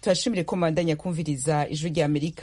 turashimire ko mubandanya kumviriza ijwi rya amerika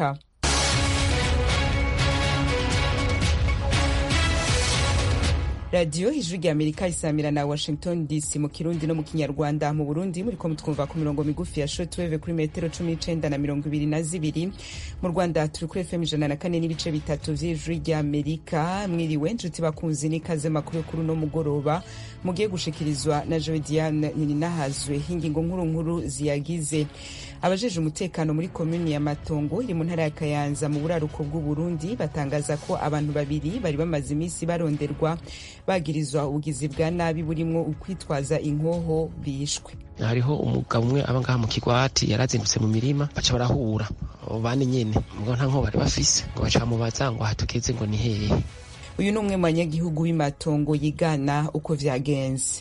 radiyo ijwi rya amerika isamira na washington dc mu kirundi no mu kinyarwanda mu burundi muriko mutwumva ku mirongo migufi ya shortwave kuri metero cumi n'icenda na mirongo ibiri na zibiri mu rwanda turi kuri fm ijana na kane n'ibice bitatu vy'ijwi rya amerika mwiriwe nshuti bakunzi n'ikaze makuru yo kuri uno mugoroba mugiye gushikirizwa na joe diane nininahazwe ingingo nkuru nkuru ziyagize abajeje umutekano muri komuni ya matongo iri mu ntara ya kayanza mu buraruko bw'uburundi batangaza ko abantu babiri bari bamaze iminsi baronderwa bagirizwa ubugizi bwa nabi burimwo ukwitwaza inkoho bishwe hariho umugabo umwe aba ngaha mu kigwati yarazindutse mu mirima baca barahura abo bane nyene ngo nta nkoho bari bafise ngo baca bamubaza ngo hatugeze ngo ni hehe uyu ni umwe mu banyagihugu w'imatongo yigana uko vyagenze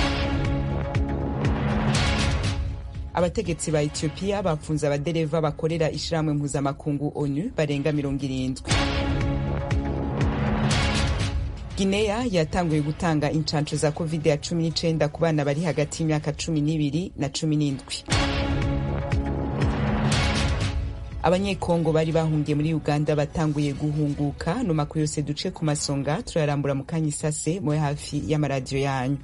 abategetsi ba etiyopiya bapfunze abadereva bakorera ishirahamwe mpuzamakungu onu barenga mirongo irindwi gineya yatanguye gutanga incanco za covid ya cumi n'icenda ku bana bari hagati y'imyaka cumi n'ibiri na cumi n'indwi abanyekongo bari bahungiye muri uganda batanguye guhunguka no makuru yose duce ku masonga turayarambura mu kanya isase mube hafi y'amaradiyo yanyu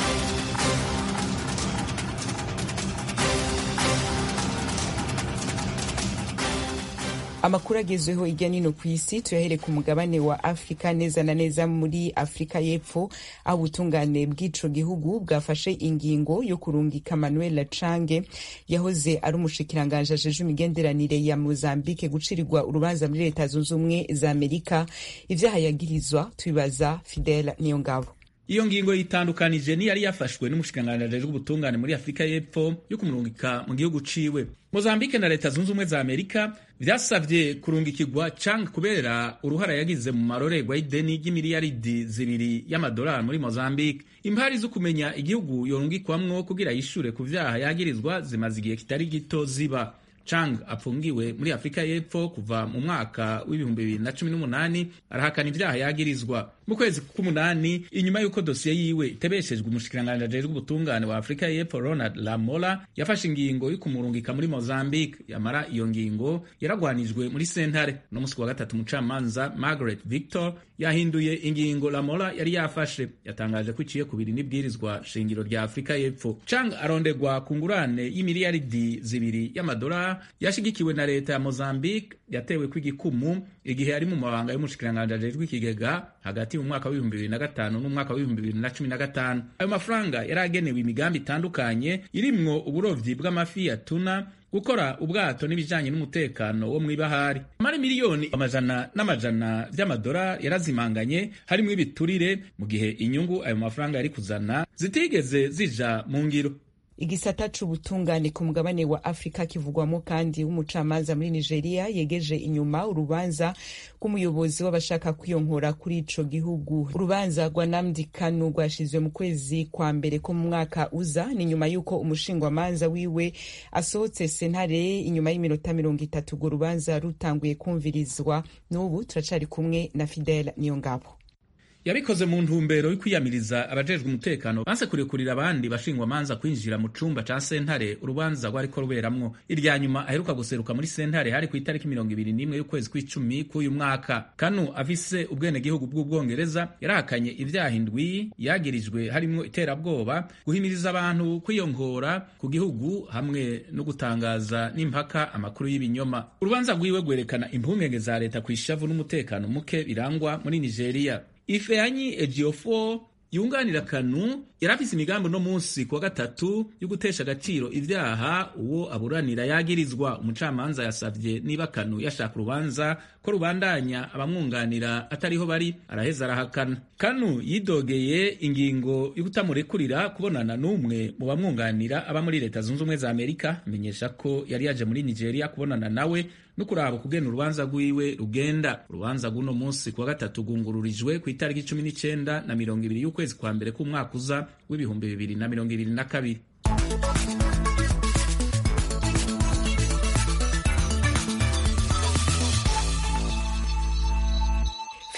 amakuru agezweho hirya nino ku isi tuyahere ku mugabane wa afurika neza na neza muri afurika y'epfo aho ubutungane bw'ico gihugu bwafashe ingingo yo kurungika manuel cange yahoze ari umushikiranganje ajeje imigenderanire ya mozambique gucirirwa urubanza muri leta zunze ubumwe za amerika ivyaha yagirizwa tubibaza fidel niyo ngabo iyo ngingo yitandukanije niyari yafashwe n'umushikiranganji ajejwe ubutungane muri afurika y'epfo yo kumurungika mu gihugu ciwe mozambike na leta zunze ubumwe za amerika vyasavye kurungikirwa cang kubera uruhara yagize mu marorerwa y'ideni ry'imiliyaridi zibiri y'amadolari muri mozambike impari zo kumenya igihugu yorungikwamwo kugira yishure ku vyaha yagirizwa zimaze igihe kitari gito ziba Chang apfungiwe muri Afurika y'Epfo kuva mu mwaka w'ibihumbi bibiri na cumi n'umunani arahakana ivyaha yagirizwa mu kwezi k'umunani inyuma y'uko dosiye yiwe itebeshejwe umushikiranganji ajejwe ubutungane wa Afurika y'Epfo Ronald Lamola yafashe ingingo yo kumurungika muri Mozambique yamara iyo ngingo yaragwanijwe muri sentare no musi wa gatatu umucamanza Margaret Victor yahinduye ingingo Lamola yari yafashe yatangaje ko iciye kubiri n'ibwirizwa shingiro rya Afurika y'Epfo Chang arondegwa ku ngurane y'imiliyaridi zibiri y'amadolari yashigikiwe na leta ya Mozambique yatewe kw'igikumu igihe ari mu mabanga y'umushikiranganji ajejwe ikigega hagati mu mwaka w'ibihumbi bibiri na gatanu n'umwaka w'ibihumbi bibiri na cumi na gatanu ayo mafaranga yari agenewe imigambi itandukanye irimwo uburovyi bw'amafi ya tuna gukora ubwato n'ibijanye n'umutekano wo mw'ibahari amara miliyoni amajana n'amajana vy'amadolari yarazimanganye harimwo ibiturire mu gihe inyungu ayo mafaranga yari kuzana zitigeze zija mu ngiro igisata c'ubutungane ku mugabane wa afurika kivugwamo kandi w'umucamanza muri nigeria yegeje inyuma urubanza rw'umuyobozi w'abashaka kwiyonkora kuri ico gihugu urubanza rwa namdi kanu rwashizwe mu kwezi kwa mbere ko mu mwaka uza ni nyuma y'uko umushingwamanza wiwe asohotse sentare inyuma y'iminota mirongo itatu urwo rubanza rutanguye kumvirizwa n'ubu turacari kumwe na fidel niyongabo yabikoze mu ntumbero yo kwiyamiriza abajejwe umutekano banse kurekurira abandi bashingwamanza kwinjira mu cumba ca sentare urubanza rwariko ruberamwo irya nyuma aheruka guseruka muri sentare hari ku itariki mirongo ibiri n'imwe y'ukwezi kw'icumi k'uyu mwaka kanu afise ubwenegihugu bw'ubwongereza yarahakanye ivyaha indwi yagirijwe harimwo iterabwoba guhimiriza abantu kwiyongora ku gihugu hamwe no gutangaza n'impaka amakuru y'ibinyoma urubanza rwiwe rwerekana impungenge za leta kw'ishavu n'umutekano muke birangwa muri nigeria ifeanyi ejiofo yunganira kanu yari afise imigambi uno munsi kuwa gatatu yo gutesha agaciro ivyaha uwo aburanira yagirizwa umucamanza yasavye niba kanu yashaka urubanza ko rubandanya abamwunganira atariho bari araheza arahakana kanu yidogeye ingingo yo kutamurekurira kubonana n'umwe mu bamwunganira aba muri leta zunze ubumwe za amerika amenyesha ko yari yaje muri nigeria kubonana nawe no kuraba kugena urubanza rwiwe rugenda urubanza rw'uno munsi kuwa gatatu rwungururijwe ku itariki cumi n'icenda na mirongo ibiri y'ukwezi kwa mbere k'umwaka uza w'ibihumbi bibiri na mirongo ibiri na kabiri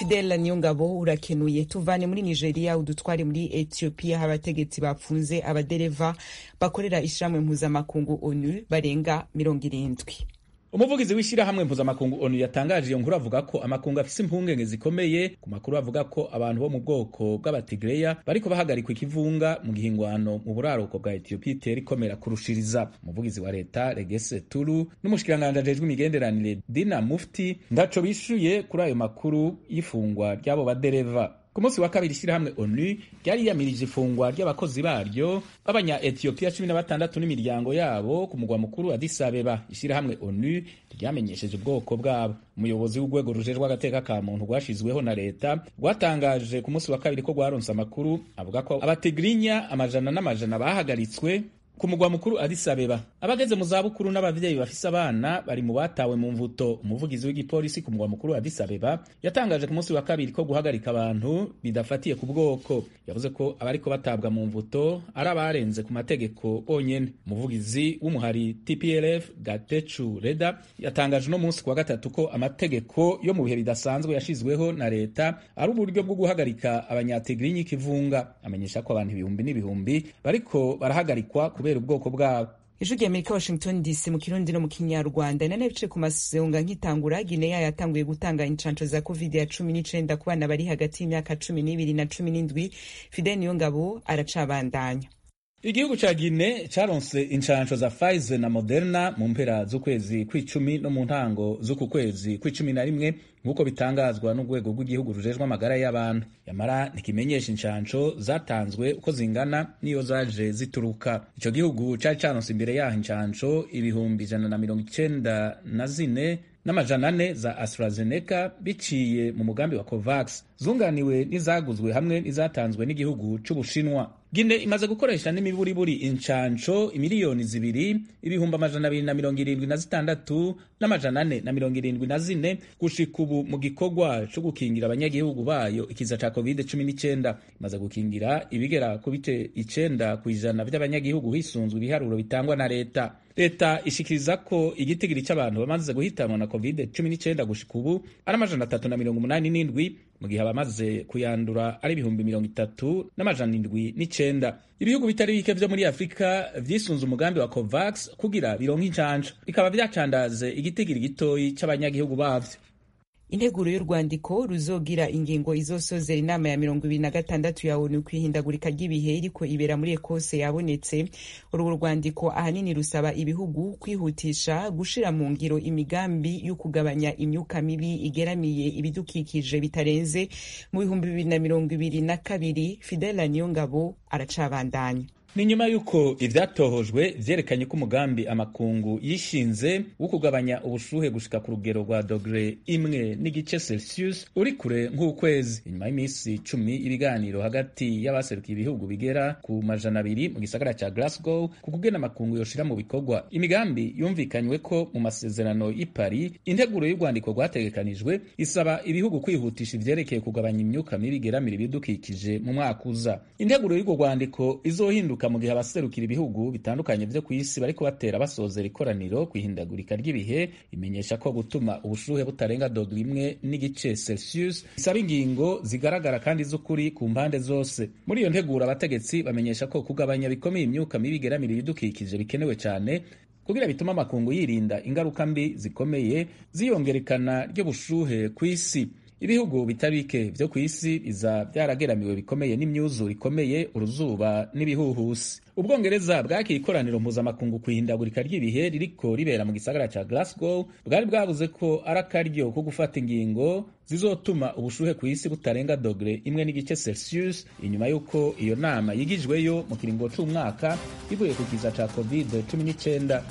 fidel niyongabo urakenuye tuvane muri nigeria udutware muri ethiopia aho abategetsi bapfunze abadereva bakorera ishyirahamwe mpuzamakungu onu barenga mirongo irindwi umuvugizi w'ishyirahamwe mpuzamakungu onu yatangaje iyo nkuru avuga ko amakungu afise impungenge zikomeye ku makuru avuga ko abantu bo mu bwoko bw'abatigreya bariko bahagarikwa ikivunga mu gihingwano mu buraruko bwa etiyopiya itera ikomera kurushiriza umuvugizi wa leta regese turu n'umushikiranganji ajejwe imigenderanire dina mufti ndaco bishuye kuri ayo makuru y'ifungwa ry'abo badereva ku munsi wa kabiri ishyirahamwe onu ryari yamirije ifungwa ry'abakozi baryo b'abanya etiyopiya cumi na batandatu n'imiryango yabo ku mugwa mukuru Addis Abeba ishyirahamwe onu ryamenyesheje ubwoko bwabo umuyobozi w'urwego rujejwe agateka ka muntu rwashizweho na leta rwatangaje ku munsi wa kabiri ko rwaronse amakuru avuga ko abatigrinya amajana n'amajana bahagaritswe ku mugwa mukuru Addis Abeba abageze mu zabukuru n'abavyeyi bafise abana bari mu batawe mu mvuto umuvugizi w'igipolisi ku mugwa mukuru Addis Abeba yatangaje ku munsi wa kabiri ko guhagarika abantu bidafatiye ku bwoko yavuze ko abariko batabwa mu mvuto ari abarenze ku mategeko bonyene umuvugizi w'umuhari TPLF Gatechu Reda yatangaje no munsi kwa gatatu ko amategeko yo mu bihe bidasanzwe yashizweho na leta ari uburyo bwo guhagarika abanyatigrinyi kivunga amenyesha ko abantu ibihumbi n'ibihumbi bariko barahagarikwa kubera ubwoko bwabo ijwi rya amerika washington dc mu kirundi no mu kinyarwanda nane bice ku masonga nk'itangura gineya yatanguye gutanga inshanco za covid ya cumi n'icenda ku bana bari hagati y'imyaka cumi n'ibiri na cumi n'indwi fidel niyongabo aracabandanya igihugu ca gine caronse inshansho za Pfizer na Moderna mu mpera z'ukwezi kw'icumi no mu ntango z'uku kwezi kw'icumi na rimwe nk'uko bitangazwa n'urwego rw'igihugu rujejwe amagara y'abantu yamara ntikimenyesha inshansho zatanzwe uko zingana n'iyo zaje zituruka ico gihugu cari caronse imbere yaho inshansho ibihumbi ijana na mirongo icenda na zine n'amajana ane za AstraZeneca biciye mu mugambi wa COVAX zunganiwe n'izaguzwe hamwe n'izatanzwe n'igihugu c'Ubushinwa. Gine imaze gukoresha n'imiburiburi incanco imiliyoni zibiri ibihumbi amajana abiri na mirongo irindwi na zitandatu n'amajana ane na mirongo irindwi na zine gushika ubu mu gikorwa co gukingira abanyagihugu bayo ikiza ca covid cumi n'icenda imaze gukingira ibigera ku bice icenda ku ijana vy'abanyagihugu hisunzwe ibiharuro bitangwa na leta leta ishikiriza ko igitigiri c'abantu bamaze guhitanwa na covid cumi n'icenda gushika ubu ari amajana atatu na mirongo umunani n'indwi mu gihe abamaze kuyandura ari ibihumbi mirongo itatu n'amajana indwi n'icenda ibihugu bitari bike vyo muri afurika vyisunze umugambi wa covax kugira bironke incanco bikaba vyacandaze igitigiri gitoyi c'abanyagihugu bavyo integuro y'urwandiko ruzogira ingingo izosozera inama ya mirongo ibiri na gatandatu ya onu kwihindagurika ry'ibihe iriko ibera muri ekose yabonetse urwo rwandiko ahanini rusaba ibihugu kwihutisha gushira mu ngiro imigambi yo kugabanya imyuka mibi igeramiye ibidukikije bitarenze mu bihumbi bibiri na mirongo ibiri na kabiri fidela niyongabo aracabandanya ni nyuma y'uko ivyatohojwe vyerekanye ko umugambi amakungu yishinze wo kugabanya ubushuhe gushika ku rugero rwa dogere imwe n'igice celsius uri kure nk'ukwezi inyuma y'iminsi cumi ibiganiro hagati y'abaserukiye ibihugu bigera ku majana abiri mu gisagara ca glasgow ku kugena amakungu yoshira mu bikorwa imigambi yumvikanywe ko mu masezerano y'i paris integuro y'urwandiko rwategekanijwe isaba ibihugu kwihutisha ivyerekeye kugabanya imyuka mibi igeramira ibidukikije mu mwaka uza integuro y'urwo rwandiko izohinduka mu gihe abaserukira ibihugu bitandukanye vyo ku isi bariko batera basozera ikoraniro kwihindagurika ry'ibihe imenyesha ko gutuma ubushuhe butarenga dogere imwe n'igice celsius bisaba ingingo zigaragara kandi z'ukuri ku mpande zose muri iyo nteguro abategetsi bamenyesha ko kugabanya bikomeye imyuka mibi igeramira ibidukikije bikenewe cyane kugira bituma amakungu yirinda ingaruka mbi zikomeye ziyongerekana ry'ubushuhe ku isi ibihugu bitari bike vyo ku isi biza vyarageramiwe bikomeye n'imyuzure ikomeye uruzuba n'ibihuhusi ubwongereza bwakira ikoraniro mpuzamakungu kwihindagurika ry'ibihe ririko ribera mu gisagara ca glasgow bwari bwavuze ko ari akaryo ko gufata ingingo zizotuma ubushuhe ku isi butarenga dogere imwe n'igice celsius inyuma y'uko iyo nama yigijweyo mu kiringo c'umwaka ivuye ku kiza ca covid 19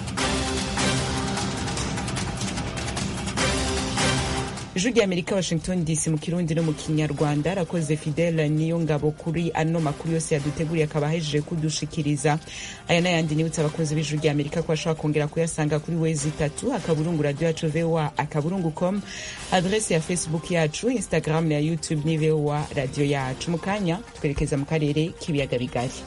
ijwi rya amerika washington dc mu kirundi no mu kinyarwanda arakoze fidele niyo ngabo kuri ano makuru yose yaduteguriye akaba ahejeje kudushikiriza aya n'ayandi nibutse abakozi b'ijwi rya amerika ko bashobora kongera kuyasanga kuri wezi itatu akaburungu radio yacu voa akaburungu com adrese ya facebook yacu instagram na youtube ni voa radio yacu mu kanya twerekeza mu karere k'ibiyaga bigari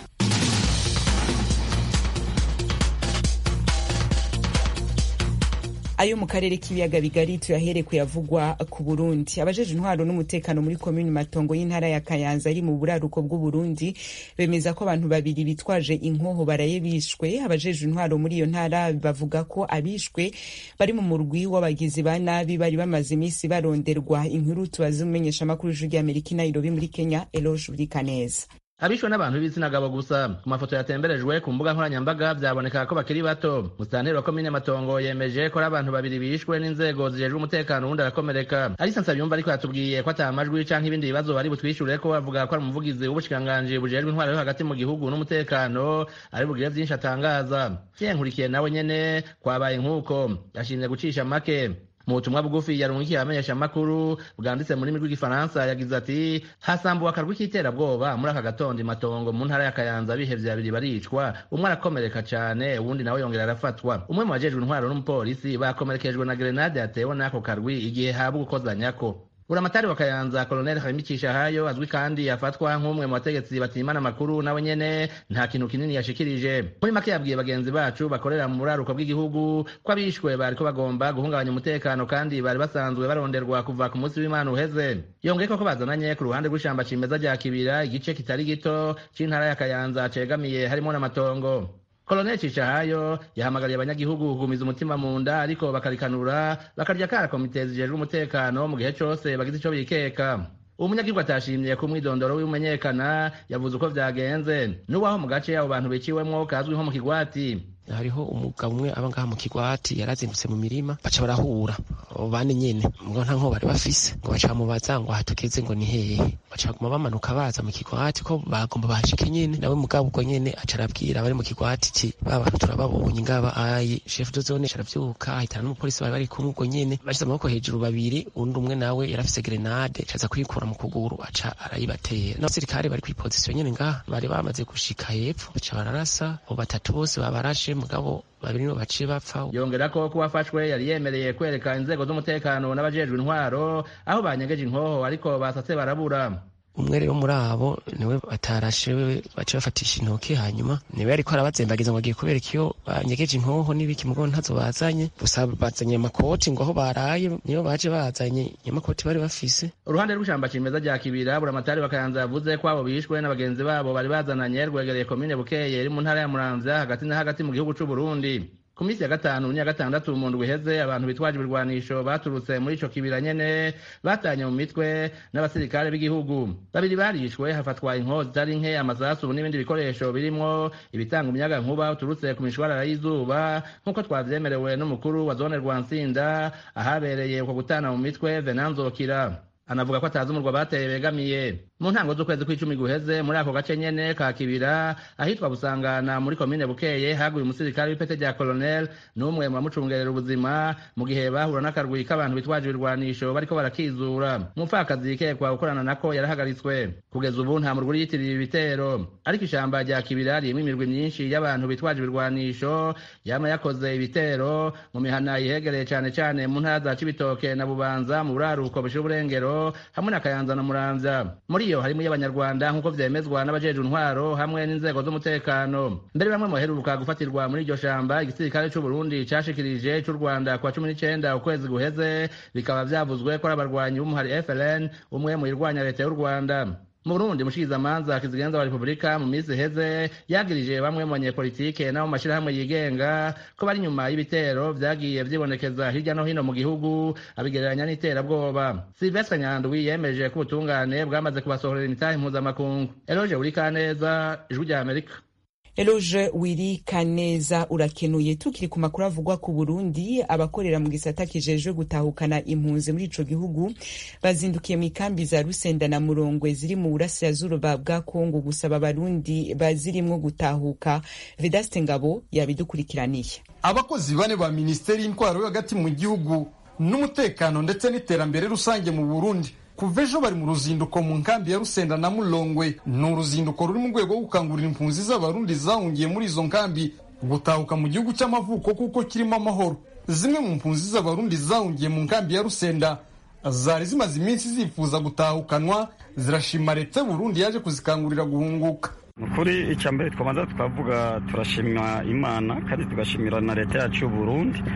ayo mu karere k'ibiyaga bigari tuyahere kuyavugwa ku burundi abajeje intwaro n'umutekano muri komini matongo y'intara ya kayanza ari mu buraruko bw'uburundi bemeza ko abantu babiri bitwaje inkoho baraye bishwe abajeje intwaro muri iyo ntara bavuga ko abishwe bari mu murwi w'abagizi ba nabi bari bamaze iminsi baronderwa inkuru tubaze umumenyesha amakuru y'ijwi ry'amerika i nairobi muri kenya eloge burikaneza abishwe n'abantu b'ibitsina gabo gusa ku mafoto yatemberejwe ku mbuga nkoranyambaga byaboneka ko bakiri bato musitanteri wa komine matongo yemeje ko ari abantu babiri bishwe n'inzego zijejwe umutekano uwundi arakomereka arisa nsabiyumva ariko yatubwiye ko ata amajwi canke ibindi bibazo bari butwishure ko bavuga ko ari umuvugizi w'ubushikiranganji bujejwe intwaro yo hagati mu gihugu n'umutekano ari bugire vyinshi atangaza nkurikiye nawe nyene kwabaye nk'uko yashimye gucisha make mu butumwa bugufi yarungikiye abamenyesha amakuru bwanditse mu rurimi rw'igifaransa yagize ati hasambuwe akarwi k'iterabwoba muri aka gatondo matongo mu ntara ya kayanza bihevye babiri baricwa umwe arakomereka cane uwundi nawe yongera arafatwa umwe mu bajejwe intwaro n'umupolisi bakomerekejwe na grenade yatewe n'ako karwi igihe haba ugukozanyako buramatari wa kayanza koloneli harimicisha hayo azwi kandi afatwa nk'umwe mu bategetsi batimana amakuru nawe nyene nta kintu kinini yashikirije muri make yabwiye bagenzi bacu bakorera mu buraruko bw'igihugu ko abishwe bariko bagomba guhungabanya umutekano kandi bari basanzwe baronderwa kuva ku munsi w'imana uheze yongeyeko ko bazananye ku ruhande rw'ishamba cimeza rya kibira igice kitari gito c'intara ya kayanza cegamiye harimo n'amatongo koloneli cishahayo yahamagariye abanyagihugu kugumiza umutima mu nda ariko bakarikanura bakarya kara komite zijejwe umutekano mu gihe cose bagize ico bikeka umunyagihugu atashimye ko umwidondoro w'imenyekana yavuze uko vyagenze n'uwaho mu gace abo bantu biciwemwo kazwi nko mu kigwati hariho umugabo umwe aba ngaha mu kigwati yarazindutse mu mirima baca barahura bane nyene mugabo nta nko bari bafise ngo baca bamubaza ngo aha tugeze ngo ni hehe baca baguma bamanuka baza mu kigwati ko bagomba bahashike nyene nawe mugabo ubwo nyene aca arabwira abari mu kigwati ci ba bantu turababonye ngaba ayi chef de zone aravyuka ahitana n'umupolisi bari bari kumwe ubwo nyene bashize amaboko hejuru babiri undi umwe nawe yarafise grenade caza kuyikura mu kuguru aca arayibatera n'abasirikare bari kw'ipozisiyo nyene ngaha bari bamaze gushika hepfo baca bararasa abo batatu bose babarashe mugabo babiri nibo baciye bapfa yongera ko kuba afashwe yari yemereye kwereka inzego z'umutekano n'abajejwe intwaro aho banyegeje inkoho ariko basatse barabura umwe rero muri abo niwe batarashe baca bafatisha intoki hanyuma niwe ariko arabazembagiza ngo agiye kubereka iyo banyegeje inkoho n'ibiki mugo ntazo bazanye gusa bazanye amakoti ngo aho baraye niyo baje bazanye amakoti bari bafise uruhande rw'ishamba cimeza rya kibira buramatari bakayanza yavuze ko abo bishwe n'abagenzi babo bari bazananye rwegereye komine bukeye iri mu ntara ya muramvya hagati na hagati mu gihugu c'uburundi ku minsi ya gatanu n'iya gatandatu mu ndwi iheze abantu bitwaje ibirwanisho baturutse muri ico kibira nyene batanye mu mitwe n'abasirikare b'igihugu babiri barishwe hafatwa inkoho zitari nke amasasu n'ibindi bikoresho birimwo ibitanga umuyaga nkuba uturutse ku mishwarara y'izuba nk'uko twavyemerewe n'umukuru wa zone rwansinda ahabereye uko gutana mu mitwe venanzokira anavuga ko atazi umurwa bateye begamiye mu ntango z'ukwezi kw'icumi guheze muri ako gace nyene ka kibira ahitwa busangana muri komine bukeye haguye umusirikare w'ipete rya colonel n'umwe mu bamucungerera ubuzima mu gihe bahura n'akarwi k'abantu bitwaje ibirwanisho bariko barakizura umupfakazi yikekwa gukorana nako yarahagaritswe kugeza ubu nta murwi yitiriye ibitero ariko ishamba rya kibira ririmo imirwi myinshi y'abantu bitwaje ibirwanisho yama yakoze ibitero mu mihana yihegereye cane cane mu ntara za cibitoke na bubanza mu buraruko bushira uburengero hamwe na kayanza na muramvya muri iyo harimo iy'abanyarwanda nk'uko vyemezwa n'abajejwe intwaro hamwe n'inzego z'umutekano mbere bamwe mu baheruka gufatirwa muri iryo shamba igisirikare c'uburundi cashikirije c'u rwanda kwa cumi n'icenda ukwezi guheze bikaba vyavuzwe ko ari abarwanyi b'umuhari frn umwe mu irwanya leta y'u rwanda mu burundi mushikirizamanza kizigenza wa repubulika mu minsi iheze yagirije bamwe mu banyepolitike n'abo mu mashirahamwe yigenga ko bari inyuma y'ibitero vyagiye vyibonekeza hirya no hino mu gihugu abigereranya n'iterabwoba silvestre nyandwi yemeje ko ubutungane bwamaze kubasohorera imitahe mpuzamakungu eloge burikaneza ijwi rya amerika Eloge Wiri Kaneza urakenuye tukiri ku makuru avugwa ku Burundi abakorera mu gisata kijejwe gutahukana impunzi muri ico gihugu bazindukiye mu ikambi za Rusenda na Murongwe ziri mu burasirazuba bwa Kongo gusaba abarundi bazirimwo gutahuka Vedaste Ngabo yabidukurikiraniye abakozi bane ba Minisiteri y'Intwaro yo hagati mu gihugu n'umutekano ndetse n'iterambere rusange mu Burundi kuva ejo bari mu ruzinduko mu nkambi ya rusenda na mulongwe ni uruzinduko ruri mu rwego rwo gukangurira impunzi z'abarundi zahungiye muri izo nkambi gutahuka mu gihugu cy'amavuko kuko kirimo amahoro zimwe mu mpunzi z'abarundi zahungiye mu nkambi ya rusenda zari zimaze iminsi zifuza gutahukanwa zirashima leta y'uburundi yaje kuzikangurira guhunguka kuri icya mbere twabanza tukavuga turashima imana kandi tugashimira na leta yacu y'uburundi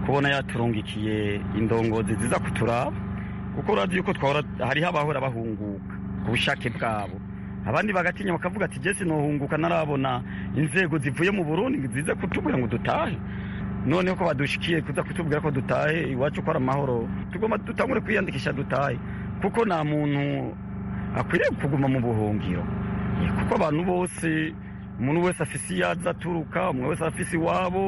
kubona yaturungikiye indongozi ziza kuturaba kuko urazi yuko twahora hariho abahora bahunguka ku bushake bwabo abandi bagatinya bakavuga ati jesi nohunguka narabona inzego zivuye mu burundi zize kutubwira ngo dutahe noneho ko badushikiye kuza kutubwira ko dutahe iwacu ko ari amahoro tugomba dutangure kwiyandikisha dutahe kuko nta muntu akwiriye kuguma mu buhungiro kuko abantu bose umuntu wese afise iyo aza aturuka umuntu wese afise iwabo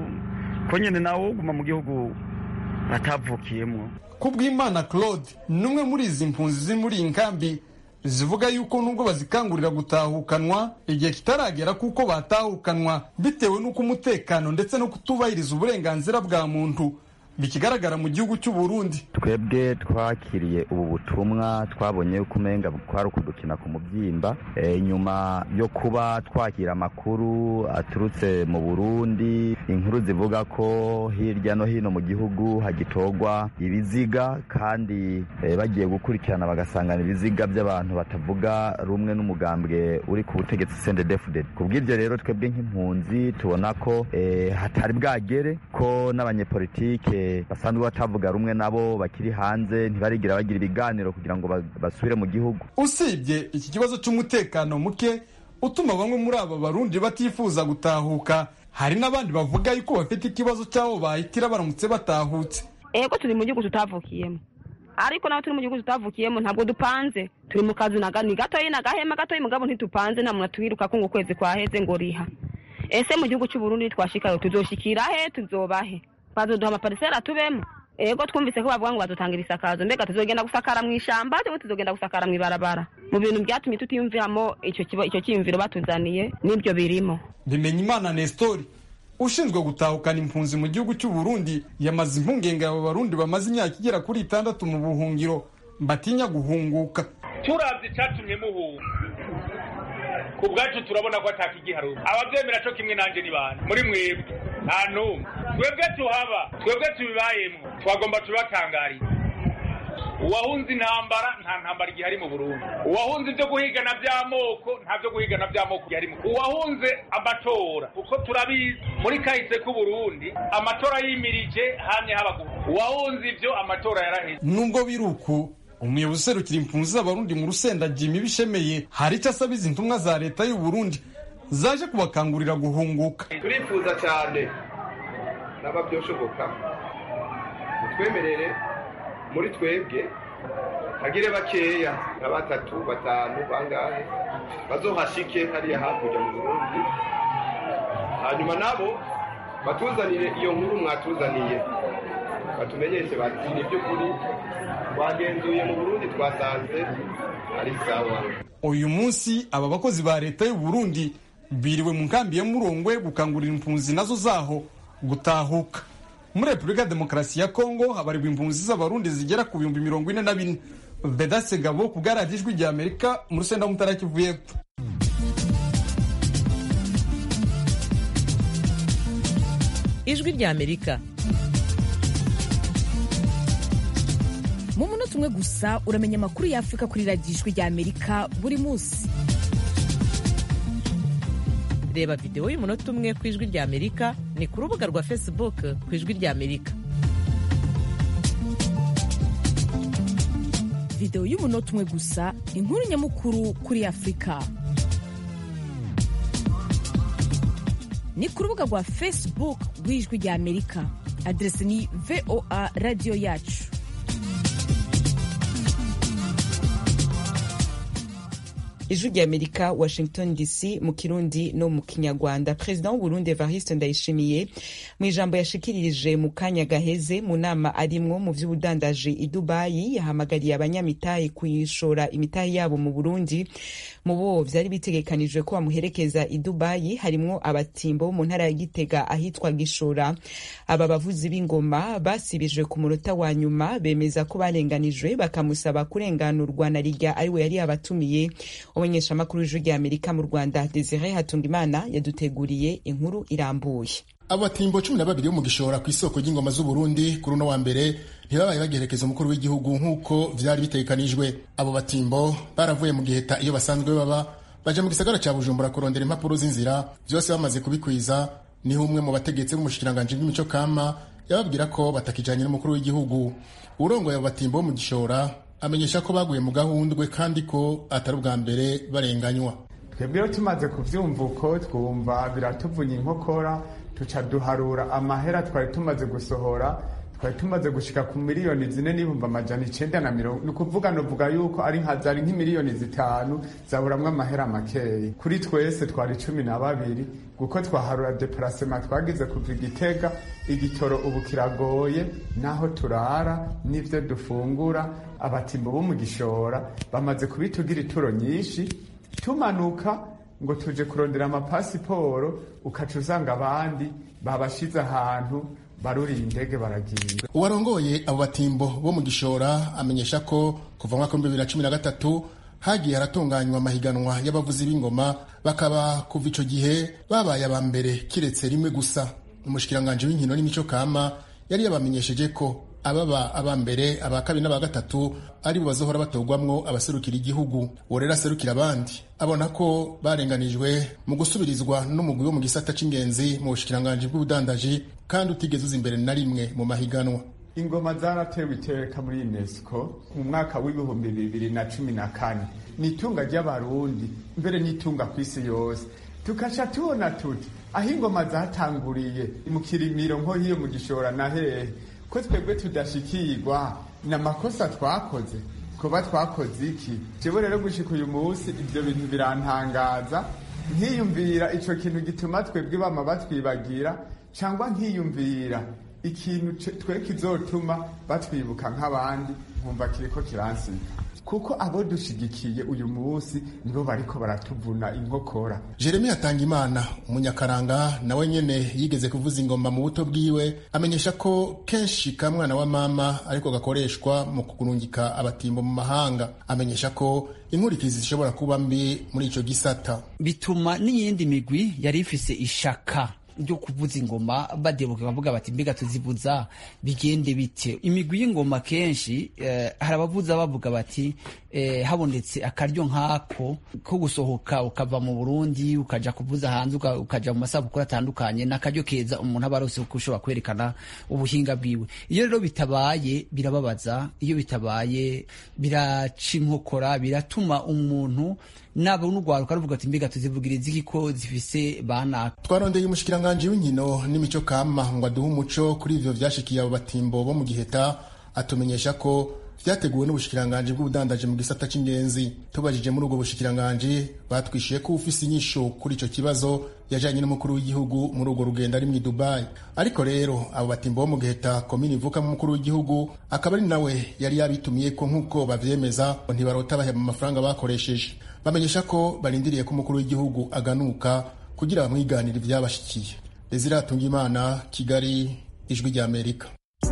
ko nyine nawe uguma mu gihugu atavukiyemo kubw'imana claude ni umwe muri izi mpunzi ziri muri iyi nkambi zivuga yuko nubwo bazikangurira gutahukanwa igihe kitaragera kuko batahukanwa bitewe n'uko umutekano ndetse no kutubahiriza uburenganzira bwa muntu bikigaragara mu gihugu cy'u Burundi twebwe twakiriye ubu butumwa twabonye yuko umenga kwari ukudukina ku mubyimba e, nyuma yo kuba twakira amakuru aturutse mu Burundi inkuru zivuga ko hirya no hino mu gihugu hagitorwa ibiziga kandi e, bagiye gukurikirana bagasangana ibiziga by'abantu batavuga rumwe n'umugambwe uri ku butegetsi CNDD-FDD kubw'ibyo rero twebwe nk'impunzi tubona ko e, hatari bwagere ko n'abanyepolitike basanzwe batavuga rumwe nabo bakiri hanze ntibarigira bagira ibiganiro kugira ngo basubire mu gihugu usibye iki kibazo cy'umutekano muke utuma bamwe muri aba barundi batifuza gutahuka hari n'abandi bavuga yuko bafite ikibazo cy'aho bahitira baramutse batahutse ego turi mu gihugu tutavukiyemo ariko nawe turi mu gihugu tutavukiyemo ntabwo dupanze turi mu kazi ni gatoyi na gahema gatoyi mugabo ntitupanze nta muntu atwiruka ko ngo ukwezi kwaheze ngo riha ese mu gihugu cy'uburundi twashikayo tuzoshikira he tuzobahe bazoduha amaparisera tubemo ego twumvise ko bavuga ngo badutangira isakazo mbega tuzogenda gusakara mu ishamba cyangwa tuzogenda gusakara mu ibarabara mu bintu byatumye tutiyumviramo icyo icyo cyiyumviro batuzaniye n'ibyo birimo bimenya imana nestori ushinzwe gutahukana impunzi mu gihugu cy'u Burundi yamaze impungenge aba barundi bamaze imyaka igera kuri itandatu mu buhungiro batinya guhunguka turavye icatumye muhunga ku bwacu turabona ko atakigiharuka abavyemera co kimwe nanje ni bande muri mwebwe nta n'umwe twebwe tuhaba twebwe tubibayemwo twagomba tubatangariza uwahunze intambara nta ntambara igihari mu burundi uwahunze ibyo guhigana by'amoko nta byo guhigana by'amoko igihari mu uwahunze amatora kuko turabizi muri kahise k'uburundi amatora yimirije hamye habaguru uwahunze ibyo amatora yaraheze nubwo biri uku umuyobozi userukira impunzi z'abarundi mu rusenda jimmy bishemeye hari icyo asaba izi ntumwa za leta y'u Burundi zaje kubakangurira guhunguka turifuza cyane naba byoshoboka mutwemerere muri twebwe hagire bakeya nka batatu batanu bangahe bazohashike hariya hakurya mu burundi hanyuma nabo batuzanire iyo nkuru mwatuzaniye batumenyeshe bati ni by'ukuri twagenzuye mu burundi twasanze ari sawa uyu munsi aba bakozi ba leta y'u Burundi biriwe mu nkambi ya murongwe gukangurira impunzi nazo zaho gutahuka muri repubulika ya demokarasi ya kongo habarirwa impunzi z'abarundi zigera ku bihumbi mirongo ine na bine vedase gabo ku bwaradiyo ijwi rya amerika mu rusenda w'umutara kivu y'epfo ijwi rya amerika mu munota umwe gusa uramenya amakuru y'afurika kuri radiyo ijwi rya amerika buri munsi reba videwo y'umunota umwe ku ijwi rya amerika ni ku rubuga rwa facebook ku ijwi rya amerika videwo y'umunota umwe gusa inkuru nyamukuru kuri afurika ni ku rubuga rwa facebook rw'ijwi rya amerika aderesi ni voa radiyo yacu ijwi rya amerika washington dc mu kirundi no mu kinyarwanda perezida w'uburundi evariste ndayishimiye mu ijambo yashikiririje mu kanya gaheze mu nama arimwo mu vy'ubudandaji i dubayi yahamagariye abanyamitahe kuyishora imitahe yabo mu burundi mu bo vyari bitegekanijwe ko bamuherekeza i dubayi harimwo abatimbo mu ntara ya gitega ahitwa gishora aba bavuzi b'ingoma basibijwe ku munota wa nyuma bemeza ko barenganijwe bakamusaba kurenganurwa na rirya ariwe yari yabatumiye umumenyeshamakuru w'ijwi rya amerika mu rwanda desire hatungimana yaduteguriye inkuru irambuye abatimbo cumi na babiri bo mu gishora ku isoko ry'ingoma z'uburundi kuri uno wa mbere ntibabaye bagerekeza umukuru w'igihugu nk'uko vyari bitegekanijwe abo batimbo baravuye mu giheta iyo basanzwe baba baja mu gisagara ca bujumbura kurondera impapuro z'inzira vyose bamaze kubikwiza niho umwe mu bategetsi b'umushikiranganji bw'imico kama yababwira ko batakijanye n'umukuru w'igihugu urongoye abo batimbo bo mu gishora amenyesha ko baguye mu gahundwe kandi ko atari ubwa mbere barenganywa twebwe iyo tumaze kuvyumva uko twumva biratuvunya inkokora tuca duharura amahera twari tumaze gusohora twari tumaze gushika ku miliyoni zine n'ibihumbi amajana icenda na mirongo ni ukuvuga novuga yuko ari nka zari nk'imiliyoni zitanu zaburamwo amahera makeyi kuri twese twari cumi na babiri kuko twaharura deparasema twagize kuva igitega igitoro ubu kiragoye n'aho turara n'ivyo dufungura abatimbo bo mu gishora bamaze kubitugira ituro nyinshi tumanuka ngo tuje kurondera amapasiporo ukaca usanga abandi babashize ahantu baruriye indege baragiye uwarongoye abo batimbo bo mu gishora amenyesha ko kuva mwaka w'ibihumbi bibiri na cumi na gatatu hagiye haratunganywa amahiganwa y'abavuzi b'ingoma bakaba kuva ico gihe babaye aba mbere kiretse rimwe gusa umushikiranganji w'inkino n'imico kama yari yabamenyesheje ko ababa aba mbere aba kabiri n'aba gatatu ari bo bazohora batorwamwo abaserukira igihugu uwo rero aserukira abandi abona ko barenganijwe mu gusubirizwa n'umugwi wo mu gisata c'ingenzi mu bushikiranganji bw'ubudandaji kandi utigeze uza imbere na rimwe mu mahiganwa ingoma zaratewe iteka muri unesco mu mwaka w'ibihumbi bibiri na cumi na kane ni itunga ry'abarundi mbere n'itunga ku isi yose tukaca tubona tuti aho ingoma zatanguriye mu kirimiro nko hiyo mu gishora na hehe ko twebwe tudashikirwa ni amakosa twakoze kuba twakoze iki jewe rero gushika uyu munsi ivyo bintu birantangaza nkiyumvira ico kintu gituma twebwe bama batwibagira cyangwa nkiyumvira ikintu twe kizotuma batwibuka nk'abandi nkumva kiriko kiransiga kuko abo dushigikiye uyu munsi nibo bariko baratuvuna inkokora jeremy hatangimana umunyakaranga nawe nyene yigeze kuvuza ingoma mu buto bwiwe amenyesha ko kenshi ka mwana wa mama ariko gakoreshwa mu kurungika abatimbo mu mahanga amenyesha ko inkurikizi zishobora kuba mbi muri ico gisata bituma n'iyindi migwi yari ifise ishaka ryo kuvuza ingoma badebuka bavuga bati mbega tuzivuza bigende bite imigwi y'ingoma kenshi eh, hari abavuza bavuga bati eh, habonetse akaryo nk'ako ko gusohoka ukava mu Burundi ukaja kuvuza hanze ukaja mu masabukuru atandukanye n'akaryo keza umuntu aba arose kuko ushobora kwerekana ubuhinga bwiwe iyo rero bitabaye birababaza iyo bitabaye biraca inkokora biratuma umuntu nabo n'urwaruka ruvuga ati mbega tuzivugiriza iki ko zifise banaka twarondeye umushikiranganji w'inkino n'imico kama ngo aduhe umuco kuri ivyo vyashikiye abo batimbo bo mu giheta atumenyesha ko vyateguwe n'ubushikiranganji bw'ubudandaji mu gisata c'ingenzi tubajije muri ubwo bushikiranganji batwishuye ko ufise inyishu kuri ico kibazo yajanye n'umukuru w'igihugu muri urwo rugendo ari mu Dubai ariko rero abo batimbo bo mu giheta komini ivukamo umukuru w'igihugu akaba ari nawe yari yabitumiye ko nk'uko bavyemeza ntibarota baheba amafaranga bakoresheje bamenyesha ko barindiriye ko umukuru w'igihugu aganuka kugira bamwiganire ivyabashikiye Desire Atungimana Kigali ijwi rya Amerika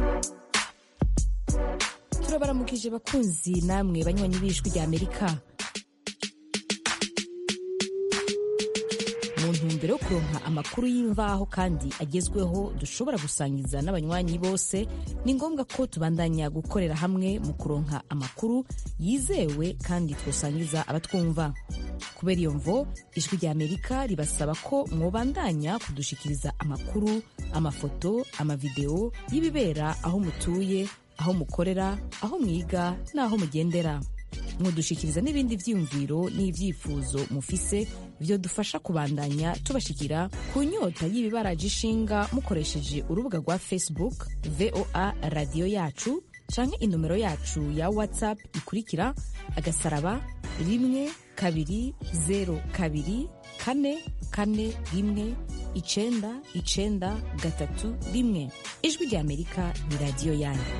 turabaramukije bakunzi namwe banywanyi b'ijwi rya Amerika mu ntumbero yo kuronka amakuru y'imvaho kandi agezweho dushobora gusangiza n'abanywanyi bose ni ngombwa ko tubandanya gukorera hamwe mu kuronka amakuru yizewe kandi twosangiza abatwumva kubera iyo mvo ijwi rya amerika ribasaba ko mwobandanya kudushikiriza amakuru amafoto amavideo y'ibibera aho mutuye aho mukorera aho mwiga n'aho mugendera mudushikiriza n'ibindi vyiyumviro n'ivyifuzo mufise vyo dufasha kubandanya tubashikira ku nyota y'ibibaraje ishinga mukoresheje urubuga rwa facebook voa radiyo yacu canke inomero yacu ya whatsapp ikurikira agasaraba rimwe kabiri zero kabiri kane kane rimwe icenda icenda gatatu rimwe ijwi rya amerika ni radiyo yanyu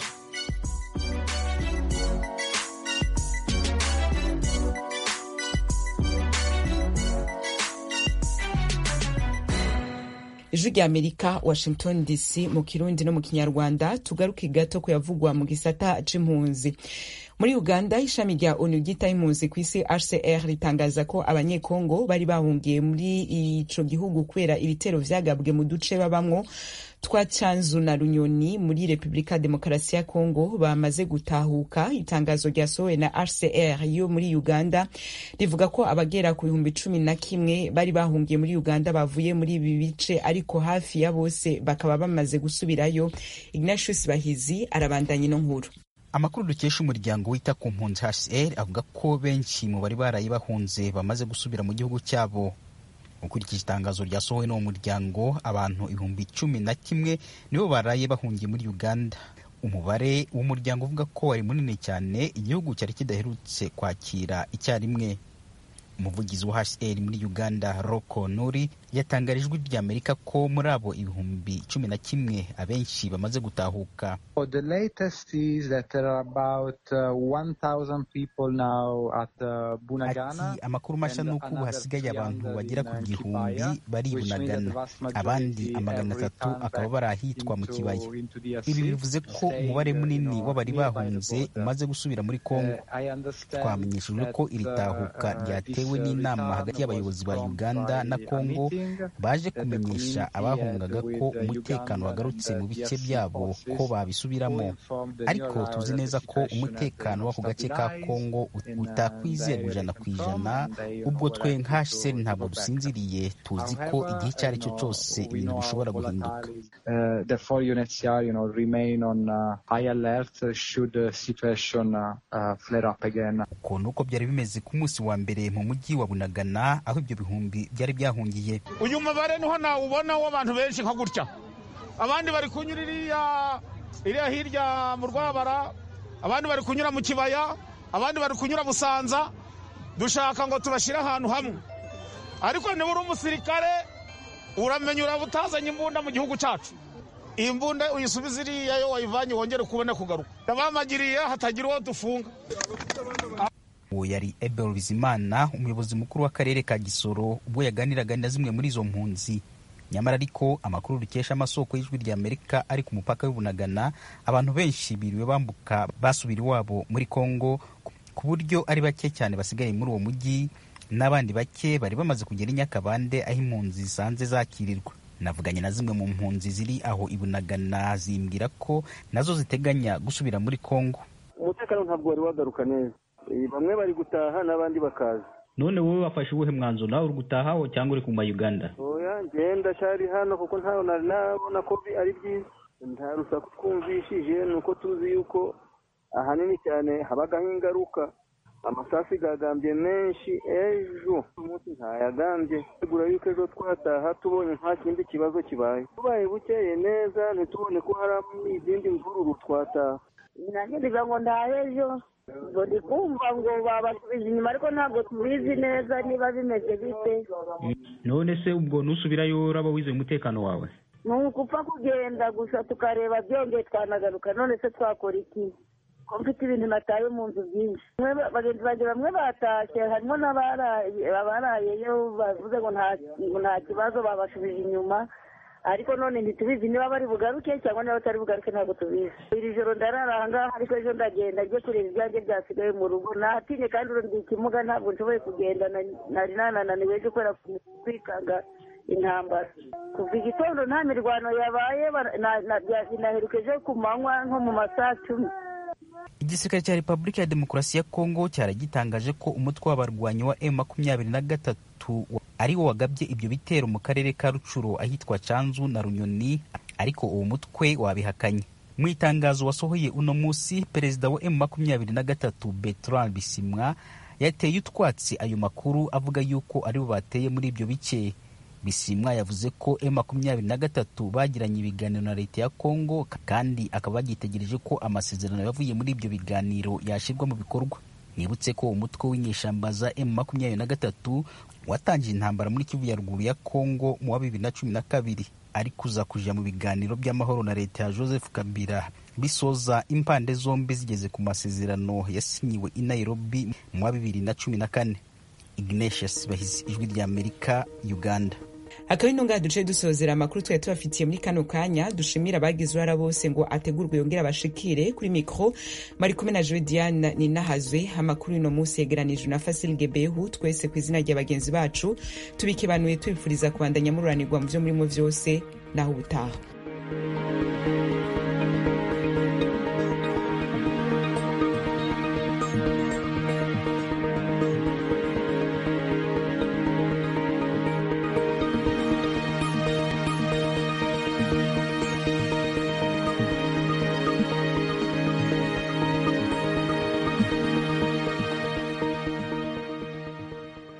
ijwi rya amerika washington dc mu kirundi no mu kinyarwanda tugaruke gato kuyavugwa mu gisata c'impunzi muri uganda ishami rya onu ryitaho impunzi ku isi hcr ritangaza ko abanyekongo bari bahungiye muri ico gihugu kubera ibitero vyagabwe mu duce babamwo twa canzu na runyoni muri repubulika demokarasi ya kongo bamaze gutahuka itangazo ryasohowe na hcr yo muri uganda rivuga ko abagera ku bihumbi cumi na kimwe bari bahungiye muri uganda bavuye muri ibi bice ariko hafi ya bose bakaba bamaze gusubirayo ignatius bahizi arabandanya ino nkuru amakuru dukesha umuryango wita ku mpunzi hcr avuga ko benshi mu bari baraye bahunze bamaze gusubira mu gihugu cyabo ukurikije itangazo ryasohowe n'uwo muryango abantu ibihumbi cumi na kimwe nibo baraye bahungiye muri uganda umubare w'umuryango uvuga ko wari munini cyane igihugu cyari kidaherutse kwakira icyarimwe umuvugizi wa hcr muri uganda roko nuri yatangarije ijwi ry'amerika ko muri abo ibihumbi cumi na kimwe abenshi bamaze gutahuka ati amakuru mashya ni uko ubu hasigaye abantu bagera ku gihumbi bari i bunagana abandi amagana atatu akaba bari ahitwa mu kibaya ibi bivuze ko umubare munini w'abari bahunze umaze gusubira muri kongo twamenyeshejwe ko iri tahuka ryatewe n'inama hagati y'abayobozi ba uganda na kongo baje kumenyesha abahungaga ko umutekano wagarutse mu bice byabo ko babisubiramo ariko tuzi neza ko umutekano w'ako gace ka kongo utakwizerwa ijana ku ijana ubwo twe nka hcr ntabwo dusinziriye tuzi ko igihe icyo ari cyo cyose ibintu bishobora guhinduka uko ni uko byari bimeze ku munsi wa mbere mu mujyi wa bunagana aho ibyo bihumbi byari byahungiye uyu mubare niho nawubona w'abantu benshi nka gutya abandi bari kunyura iriya iriya hirya mu rwabara abandi bari kunyura mu kibaya abandi bari kunyura busanza dushaka ngo tubashyire ahantu hamwe ariko niba uri umusirikare uramenya uraba utazanye imbunda mu gihugu cyacu iyi mbunda uyisubiza iriya yo wayivanye wongere kubona kugaruka ndabamagiriye hatagira uwo dufunga uwo yari ebel bizimana umuyobozi mukuru w'akarere ka gisoro ubwo yaganiraga na zimwe muri izo mpunzi nyamara ariko amakuru dukesha amasoko y'ijwi rya amerika ari ku mupaka w'ubunagana abantu benshi biriwe bambuka basubira iwabo muri kongo ku buryo ari bake cyane basigaye muri uwo mujyi n'abandi bake bari bamaze kugera i nyakabande aho impunzi zisanze zakirirwa navuganye na zimwe mu mpunzi ziri aho ibunagana zimbwira ko nazo ziteganya gusubira muri kongo umutekano ntabwo wari wagaruka neza bamwe bari gutaha n'abandi bakaza none wowe wafashe uwuhe mwanzuro nawe uri gutaha cyangwa uri kuma uganda oya ngenda cyari hano kuko ntawe nari nabona ko ari byiza nta rusaku twumvishije ni uko tuzi yuko ahanini cyane habagaho ingaruka amasafi gagambye menshi ejo umunsi ntayagambye tegura yuko ejo twataha tubonye nta kindi kibazo kibaye tubaye bukeye neza ntitubone ko hari izindi mvururu twataha nanjye ndiga ngo ndahe ejo ngo ndi kumva ngo babasubije inyuma ariko ntabwo tubizi neza niba bimeze bite none se ubwo nusubirayo uraba wizeye umutekano wawe ni ukupfa kugenda gusa tukareba byongeye twanagaruka none se twakora iki ko mfite ibintu nataye mu nzu byinshi bagenzi banjye bamwe batashye harimo n'abarayeyo bavuze ngo nta kibazo babashubije inyuma ariko none ntitubizi niba bari bugaruke cyangwa niba batari bugaruke ntabwo tubizi iri joro ndarara aha ngaha ariko ejo ndagenda njye kureba ibyanjye byasigaye mu rugo natinye kandi urundi ikimuga ntabwo nshoboye kugenda nari nanananiwe ejo kubera kwikanga intambara kuva igitondo nta mirwano yabaye naherukeje ku manywa nko mu masaha cumi igisirikare cya repubulika ya demokarasi ya kongo cyaragitangaje ko umutwe w'abarwanyi wa m makumyabiri na gatatu ari wo wagabye ibyo bitero mu karere ka rucuro ahitwa canzu na runyoni ariko uwo mutwe wabihakanye mu itangazo wasohoye uno munsi perezida wa m makumyabiri na gatatu bertrand bisimwa yateye utwatsi ayo makuru avuga yuko aribo bateye muri ibyo bice bisimwa yavuze ko m makumyabiri na gatatu bagiranye ibiganiro na leta ya kongo kandi akaba bagitegereje ko amasezerano yavuye muri ibyo biganiro yashyirwa mu bikorwa nibutse ko umutwe w'inyeshyamba za m makumyabiri na gatatu watangiye intambara muri kivu ya ruguru ya kongo mu wa bibiri na cumi na kabiri ari kuza kuja mu biganiro by'amahoro na leta ya joseph kabila bisoza impande zombi zigeze ku masezerano yasinyiwe i nairobi mu wa bibiri na cumi na kane ignatius bahizi ijwi rya amerika uganda akaba ino ngaha duce dusozera amakuru twari tubafitiye muri kano kanya dushimira abagize uruhara bose ngo ategurwe yongere abashikire kuri mikro mari kumwe na joe diane ninahazwe amakuru uno munsi yegeranijwe na fasil gebehu twese ku izina rya bagenzi bacu tubikebanuye tubifuriza kubandanya mururanirwa mu vyo murimo vyose naho ubutaha